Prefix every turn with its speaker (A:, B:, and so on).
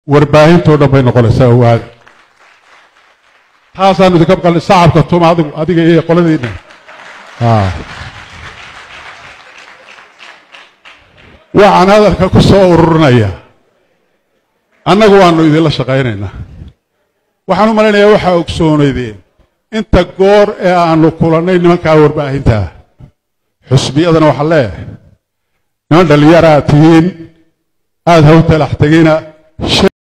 A: warbaahintoo dhan bay noqonaysaa owaada taasaanu idinka maqalnay sacabka tuma adigu adiga iyo qoladiinna waxaan hadalka ku soo ururinaya annagu waannu idinla shaqaynaynaa waxaan u malaynayaa waxaa ogsoonaydeen inta goor ee aanu kulannay nimankaa warbaahintaa xusbiyadana waxaan leeyahay niman dhallinyara aad tihiin aada haw talax tegina